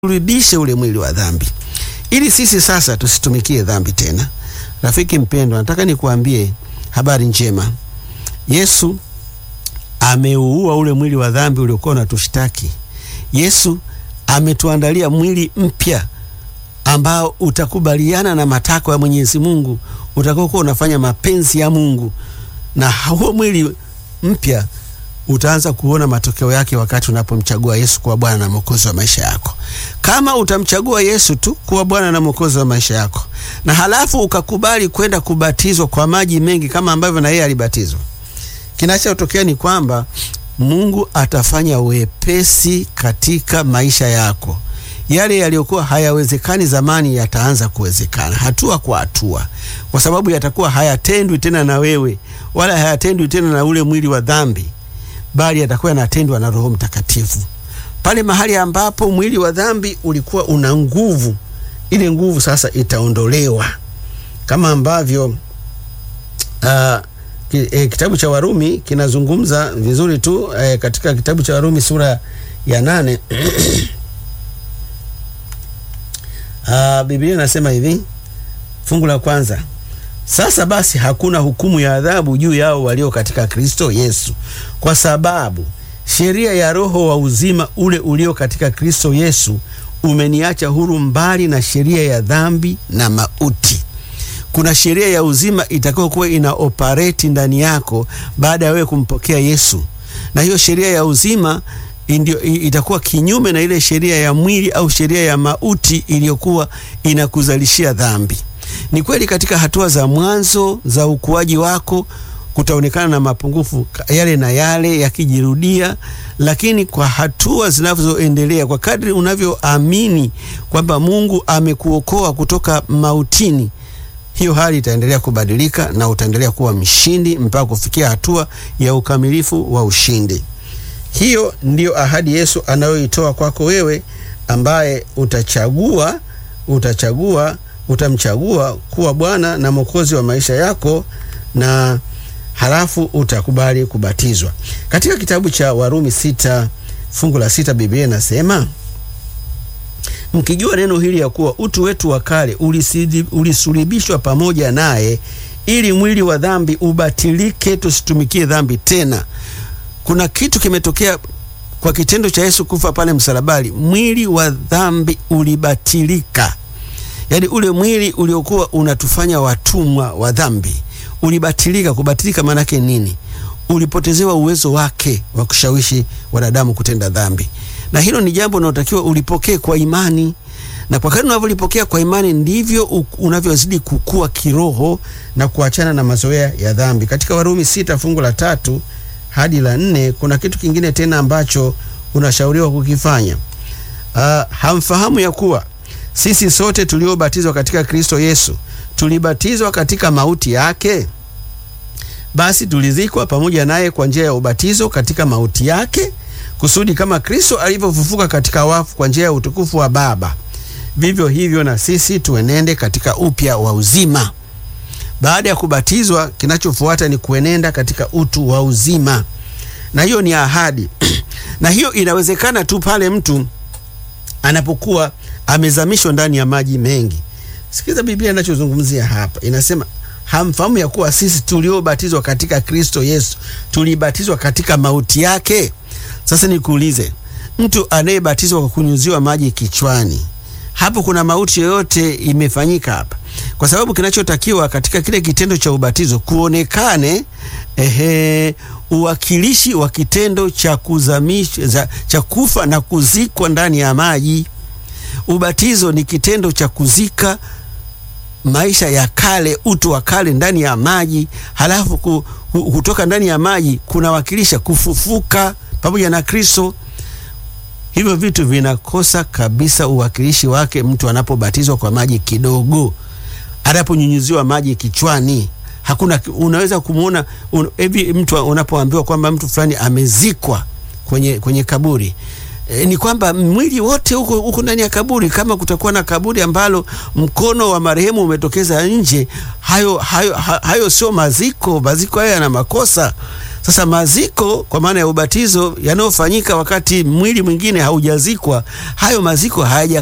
urudishe ule mwili wa dhambi, ili sisi sasa tusitumikie dhambi tena. Rafiki mpendwa, nataka nikuambie habari njema. Yesu ameuua ule mwili wa dhambi uliokuwa unatushtaki. Yesu ametuandalia mwili mpya ambao utakubaliana na matakwa ya Mwenyezi Mungu, utakokuwa unafanya mapenzi ya Mungu, na huo mwili mpya utaanza kuona matokeo yake wakati unapomchagua Yesu kuwa Bwana na Mwokozi wa maisha yako. Kama utamchagua Yesu tu kuwa Bwana na Mwokozi wa maisha yako, na halafu ukakubali kwenda kubatizwa kwa maji mengi kama ambavyo na yeye alibatizwa, kinachotokea ni kwamba Mungu atafanya wepesi katika maisha yako. Yale yaliyokuwa hayawezekani zamani yataanza kuwezekana hatua kwa hatua, kwa sababu yatakuwa hayatendwi tena na wewe, wala hayatendwi tena na ule mwili wa dhambi bali yatakuwa yanatendwa na Roho Mtakatifu. Pale mahali ambapo mwili wa dhambi ulikuwa una nguvu, ile nguvu sasa itaondolewa, kama ambavyo uh, e, kitabu cha Warumi kinazungumza vizuri tu e, katika kitabu cha Warumi sura ya nane uh, Biblia inasema hivi, fungu la kwanza sasa basi hakuna hukumu ya adhabu juu yao walio katika Kristo Yesu, kwa sababu sheria ya Roho wa uzima ule ulio katika Kristo Yesu umeniacha huru mbali na sheria ya dhambi na mauti. Kuna sheria ya uzima itakayokuwa ina operate ndani yako baada ya wewe kumpokea Yesu, na hiyo sheria ya uzima indio, itakuwa kinyume na ile sheria ya mwili au sheria ya mauti iliyokuwa inakuzalishia dhambi. Ni kweli katika hatua za mwanzo za ukuaji wako kutaonekana na mapungufu yale na yale yakijirudia, lakini kwa hatua zinazoendelea, kwa kadri unavyoamini kwamba Mungu amekuokoa kutoka mautini, hiyo hali itaendelea kubadilika na utaendelea kuwa mshindi mpaka kufikia hatua ya ukamilifu wa ushindi. Hiyo ndiyo ahadi Yesu anayoitoa kwako wewe ambaye utachagua utachagua utamchagua kuwa Bwana na Mwokozi wa maisha yako na halafu utakubali kubatizwa. Katika kitabu cha Warumi sita fungu la sita Biblia inasema mkijua neno hili ya kuwa utu wetu wa kale ulisulibishwa pamoja naye ili mwili wa dhambi ubatilike, tusitumikie dhambi tena. Kuna kitu kimetokea kwa kitendo cha Yesu kufa pale msalabani, mwili wa dhambi ulibatilika. Yaani ule mwili uliokuwa unatufanya watumwa wa dhambi ulibatilika. Kubatilika maana yake nini? Ulipotezewa uwezo wake wa kushawishi wanadamu kutenda dhambi, na hilo ni jambo linalotakiwa ulipokee kwa imani, na kwa kadri unavyolipokea kwa imani ndivyo unavyozidi kukua kiroho na kuachana na mazoea ya dhambi. Katika Warumi sita fungu la tatu hadi la nne kuna kitu kingine tena ambacho unashauriwa kukifanya. Uh, hamfahamu ya kuwa sisi sote tuliobatizwa katika Kristo Yesu tulibatizwa katika mauti yake? Basi tulizikwa pamoja naye kwa njia ya ubatizo katika mauti yake, kusudi kama Kristo alivyofufuka katika wafu kwa njia ya utukufu wa Baba, vivyo hivyo na sisi tuenende katika upya wa uzima. Baada ya kubatizwa, kinachofuata ni kuenenda katika utu wa uzima, na hiyo ni ahadi na hiyo inawezekana tu pale mtu anapokuwa amezamishwa ndani ya maji mengi. Sikiza Biblia inachozungumzia hapa, inasema hamfahamu ya kuwa sisi tuliobatizwa katika Kristo Yesu tulibatizwa katika mauti yake. Sasa nikuulize, mtu anayebatizwa kwa kunyuziwa maji kichwani, hapo kuna mauti yoyote imefanyika hapa? Kwa sababu kinachotakiwa katika kile kitendo cha ubatizo kuonekane ehe, uwakilishi wa kitendo cha kuzamisha cha kufa na kuzikwa ndani ya maji. Ubatizo ni kitendo cha kuzika maisha ya kale, utu wa kale ndani ya maji, halafu ku, kutoka ndani ya maji kunawakilisha kufufuka pamoja na Kristo. Hivyo vitu vinakosa kabisa uwakilishi wake mtu anapobatizwa kwa maji kidogo, anaponyunyuziwa maji kichwani. Hakuna, unaweza kumwona hivi un, mtu unapoambiwa kwamba mtu fulani amezikwa kwenye, kwenye kaburi E, ni kwamba mwili wote huko huko ndani ya kaburi. Kama kutakuwa na kaburi ambalo mkono wa marehemu umetokeza nje, hayo, hayo, ha- hayo sio maziko. Maziko hayo yana makosa. Sasa maziko kwa maana ya ubatizo yanayofanyika wakati mwili mwingine haujazikwa, hayo maziko hayaja